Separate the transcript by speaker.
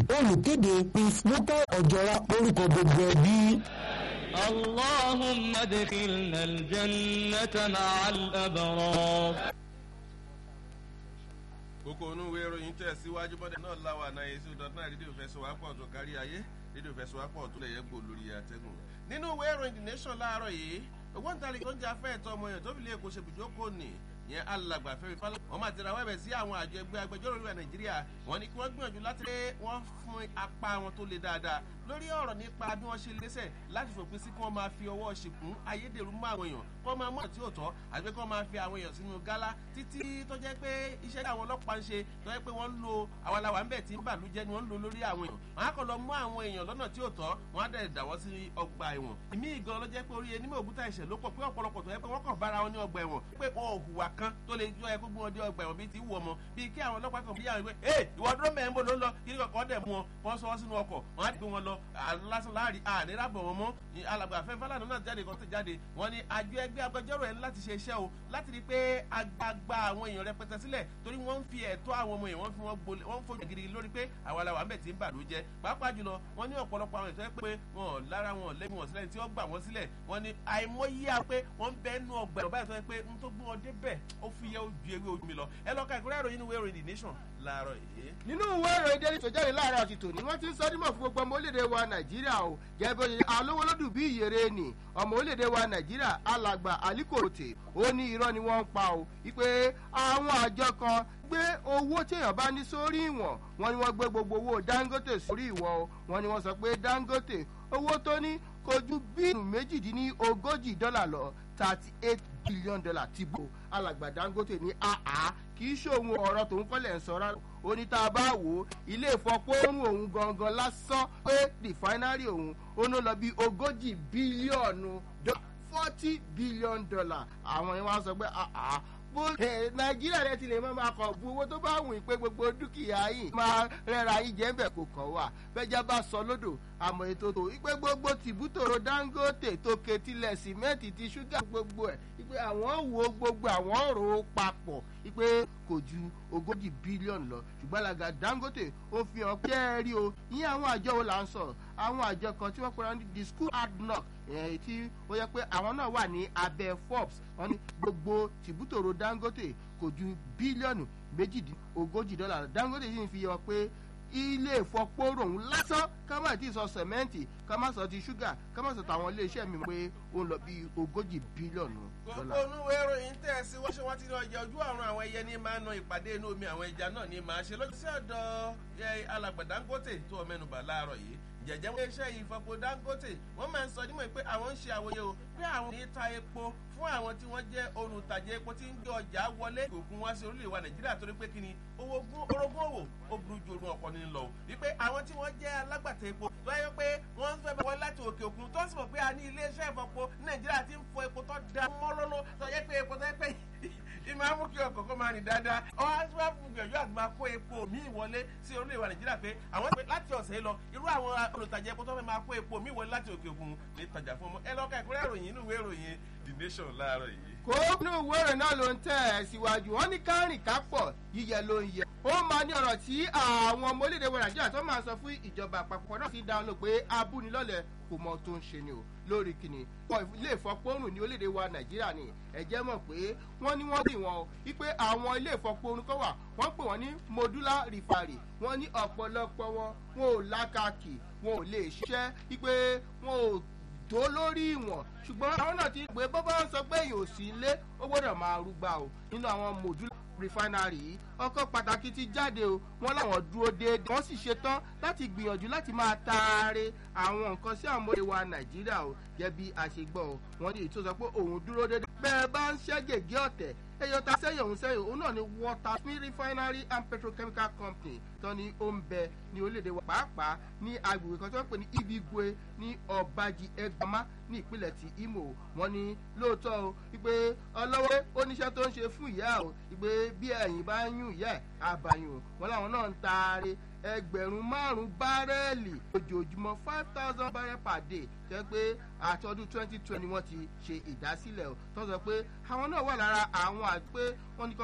Speaker 1: olùkéde prince mukau ọ̀jọ̀ra orúkọ gbogbo ẹbí.
Speaker 2: اللهم ادخلنا الجنة مع الأبرار
Speaker 3: kókó onú ìwé ìròyìn tẹ̀ síwájú bọ́dẹ̀ náà láwà náà yẹn sí ọdún náà rédíò fẹsọ̀wápọ̀ tó kárí ayé rédíò fẹsọ̀wápọ̀ tó lè yẹ gbò lórí àtẹ̀gùn. nínú ìwé ìròyìn the nation láàárọ̀ yìí ògbóǹtarìgì tó ń jẹ afẹ́ ẹ̀tọ́ ọmọ yẹn tó fi lé èkó ṣe bùjókòó nì yẹn alàgbà fẹ́mi fálọ́ wọn máa tẹ̀ra wẹ́bẹ̀ sí àwọn àjọ ẹgbẹ́ agbẹjọ́rò orílẹ̀ nàìjíríà wọn ni kí wọ́n gbìyànjú láti lé wọ́n fún apá wọn tó le dáadáa lórí ọ̀rọ̀ nípa bí wọ́n ṣe lẹ́sẹ̀ láti fòpin sí kí wọ́n máa fi ọwọ́ ṣìkún ayédèrú mọ́ àwọn èèyàn kí wọ́n máa mọ̀ tí ò tọ́ àti pé kí wọ́n máa fi àwọn èèyàn sínú gálá títí tó jẹ́ pé iṣẹ́ tí àwọn ọlọ́pàá ń ṣe tó jẹ́ pé wọ́n ń lo àwọn aláwa ń bẹ̀ tí ń bàlújẹ́ ni wọ́n ń lo lórí àwọn èèyàn wọ́n á kàn lọ mú àwọn èèyàn lọ́nà tí ò tọ́ wọ́n á dẹ̀ dàwọ́ sí ọgbà ẹ̀wọ̀n ìmí ìgan ló jẹ́ pé orí ẹni mọ̀ òkúta ẹ̀ṣẹ̀ ló pọ̀ pé ọ̀pọ̀lọpọ̀ tó yẹ pé wọ́n kàn bára wọn ní ọgbà ẹ̀wọ̀n pé wọn ò hùwà kan tó lè jọ ẹkú gbọ́n dé ọgbà ẹ̀wọ̀n bíi ti wù ọmọ bíi kí àwọn ọlọ́pàá kan bí yàrá pé ẹ ìwọ dúró mẹ́rin bó ló ń lọ kí kọ̀ọ̀kan dẹ̀ mú wọn wọ́n sọ wọ́n sínú ọkọ̀ wọ́n á gbé wọn lọ lásán láàrin àníràbọ̀ wọn mọ́ alàgbà afẹ́ fálànà náà jáde kan tó jáde wọ́n ní àjọ ẹgbẹ́ agbẹjọ́rò ẹ̀ láti ṣe iṣẹ́ o láti rí i pé agbagba àwọn èèyàn rẹpẹtẹ sílẹ̀ torí wọ́n ń fi ẹ̀tọ́ àwọn ọmọ yẹn wọ́n fi wọ́n gbolẹ̀ wọ́n ń fojú gidi lórí pé àwọn aláwa ń bẹ̀ tí ń bà ló jẹ́ pàápàá jùlọ wọ́n ní ọ̀pọ̀lọpọ̀ àwọn ètò ẹ̀ pé wọn ò lára wọn ò lẹ́bi wọn sílẹ̀ tí wọ́n gbà wọ́n sílẹ̀ wọ́n ní àìmọye à pé wọ́n ń bẹ́ nú ọgbà ẹ̀rọ báyìí tó yẹ pé n tó gbé wọn débẹ̀ ó fi yẹ ojú ewé ojú mi lọ ẹ lọ ka ìkúrẹ́ ìròyìn ìwé ìròyìn the nation láàárọ̀ yìí.
Speaker 4: nínú ìwé ìròyìn daily tó jáde láàárọ̀ àti tòní wọ́n ti ń sọ dímọ̀ fún gbogbo ọmọ orílẹ̀-èdè wa nàìjíríà o jẹ́ bó ṣe alówó lódù bí ìyèrè ni ọmọ orílẹ̀-èdè wa nàìjíríà alàgbà alikorote ó ní irọ́ ni wọ́n ń pa o wípé àwọn àjọ kan gbé owó téèyàn bá ní sórí ìwọ̀n wọn ni wọ́n gbé gbogbo owó dangote sórí ìwọ̀n o wọn ni wọ́n sọ pé dangote owó tó ní kò ju bílíọ̀nù méjìdínlógójì dọ́là lọ thirty eight billion dollar ti bò alàgbà dangote ní àá kì í ṣòwò ọ̀rọ̀ tòun kọ́lẹ̀ ń sọ rárá ó ní tá a bá wò ó ilé ìfọpọ́rùn òun gangan lásán pé rìfáínárì òun ó ní lọ bí ogójì bílíọ̀nù forty billion dollar àwọn yẹn wá sọ pé àá bó nàìjíríà rẹ ti lè máa máa kọ bu owó tó bá wùn pé gbogbo dúkìá yìí máa rẹra yìí jẹ́ bẹ̀ kò kàn wá bẹ́jà bá sọ lódò àmọ́ ètò tó ipe gbogbo tìbútòrò dangote tó ketílẹ̀ sìmẹ́ǹtì ti ṣúgà gbogbo ẹ̀ ipe àwọn wo gbogbo àwọn rò ó papọ̀ ipe kò ju ogójì bílíọ̀nù lọ ṣùgbọ́n alága dangote ó fi hàn pé ẹ rí o ìyẹn àwọn àjọ wo là ń sọ̀rọ̀ àwọn àjọ kan tí wọ́n pera ní the school hard knock èyí tí ó yẹ pé àwọn náà wà ní abẹ́ forbes wọn ní gbogbo tìbútòrò dangote kò ju bílíọ̀nù méjìdínlógójì dọ́là dangote sì ń fi hàn pé ilé ìfọpọ́rọ̀ òun lásán ká má ti sọ sẹ̀mẹ́ǹtì ká má sọ ti ṣúgà ká má sọ tàwọn iléeṣẹ́ mi pé ó ń lọ bí ogójì bílíọ̀nù
Speaker 3: gbogbo onúwé ìròyìn tẹ̀ sí wọ́n ṣe wọ́n ti lọ jẹ ojú àrùn àwọn ẹyẹ ní máa ń na ìpàdé inú omi àwọn ẹja náà ní máa ṣe lọ́jọ́ sí ọ̀dọ̀ alàgbà dangote tó o mẹ́nuba láàárọ̀ yìí jẹjẹ wọn iṣẹ́ ìfọpo dangote wọ́n máa ń sọ nímọ̀ pé àwọn ń ṣe àwòye o pé àwọn ní ta epo fún àwọn tí wọ́n jẹ́ olùtajà epo tí ń gbé ọjà wọlé òkun wá sí orílẹ̀-èdè wa nàìjíríà torí pé kíni orogún òwò ó burú ju orun ọkọ ní lọ wípé àwọn tí wọ́n jẹ́ alágbàtà epo tó yẹ pé wọ́n ń fẹ́ bá wọn láti òkè òkun tó sì mọ̀ pé a ní iléeṣẹ́ ìfọpo nàìjíríà ti ń fọ epo tó da mọ́lọ́lọ́ tó yẹ pé epo tó yẹ pé ìmọ̀ amú kí ọkọ̀ kó máa rìn dáadáa ọ̀hún á tún wá fún gbìyànjú àti máa kó epo míì wọlé sí orílẹ̀ èdè nàìjíríà pé àwọn pé láti ọ̀sẹ̀ lọ irú àwọn olùtajà epo tó fẹ́ máa kó epo míì wọlé láti òkè òkun ní tọjà fún ọmọ ẹ lọ́ka ìkúrẹ́ ìròyìn inú ìwé ìròyìn the nation láàárọ̀ yìí.
Speaker 4: kó nínú ìwé ìròyìn náà ló ń tẹ̀ ẹ́ síwájú wọn ní kárìn kápọ̀ yíyẹ ló ń yẹ. ó máa ní ọ̀rọ̀ tí àwọn ọmọ orílẹ̀-èdè wa nàìjíríà tó máa sọ fún ìjọba àpapọ̀ náà ti dáhùn lò pé abúnilọ́lẹ̀ kò mọ tó ń ṣe ni o lórí kìnnì ilé ìfọpọ́rùn ní orílẹ̀-èdè wa nàìjíríà ni ẹ̀jẹ̀ mọ̀ pé wọ́n ní wọ́n dì wọ́n o wípé àwọn ilé ìfọpọ́rùn kan wà wọ́n pè wọ́n ní modular refinery wọ́n ní ọ̀pọ̀lọpọ̀ wọn wọn ò lákàkì wọn ò lè ṣiṣẹ́ wípé wọn ò tó lórí ìwọ̀n ṣùgbọ́n àwọn náà ti gbé bọ́bá ń sọ pé èyàn ò sí ilé ó gbọ́dọ̀ máa rúgbà o nínú àwọn modular refinery yìí ọkọ̀ pàtàkì ti jáde o wọ́n láwọn dúró déédéé wọ́n sì ṣetán láti gbìyànjú láti máa taare àwọn nǹkan sí àwọn ọmọdé wa nàìjíríà o jẹ́ bí a ṣe gbọ́ o wọ́n ní ètò sọ pé òun dúró déédéé bẹ́ẹ̀ bá ń ṣẹ́ gègé ọ̀tẹ̀ ẹyọ ta sẹ́yìn òun sẹ́yìn òun náà ni water smith refinery and petrochemical company tó ní ó ń bẹ ní orílẹ̀-èdè wa pàápàá ní agbègbè kan tó ń pè ní ibigwe ní ọ̀bàjì ẹgbàmá ní ìpínlẹ̀ ti imo wọ́n ní lóòótọ́ o wípé ọlọ́wọ́ oníṣẹ́ tó ń ṣe fún ìyá o wípé bí ẹ̀yìn bá ń yún ìyá ẹ̀ àbàyàn wọn làwọn náà ń taare ẹgbẹ̀rún márùn-ún bárẹ́ẹ̀lì ojoojúmọ́ five thousand barrel per day jẹ́ pé àti ọdún twenty twenty wọ́n ti ṣe ìdásílẹ̀ o tó ń sọ pé àwọn náà wà lára àwọn àti pé wọ́n ní kọ́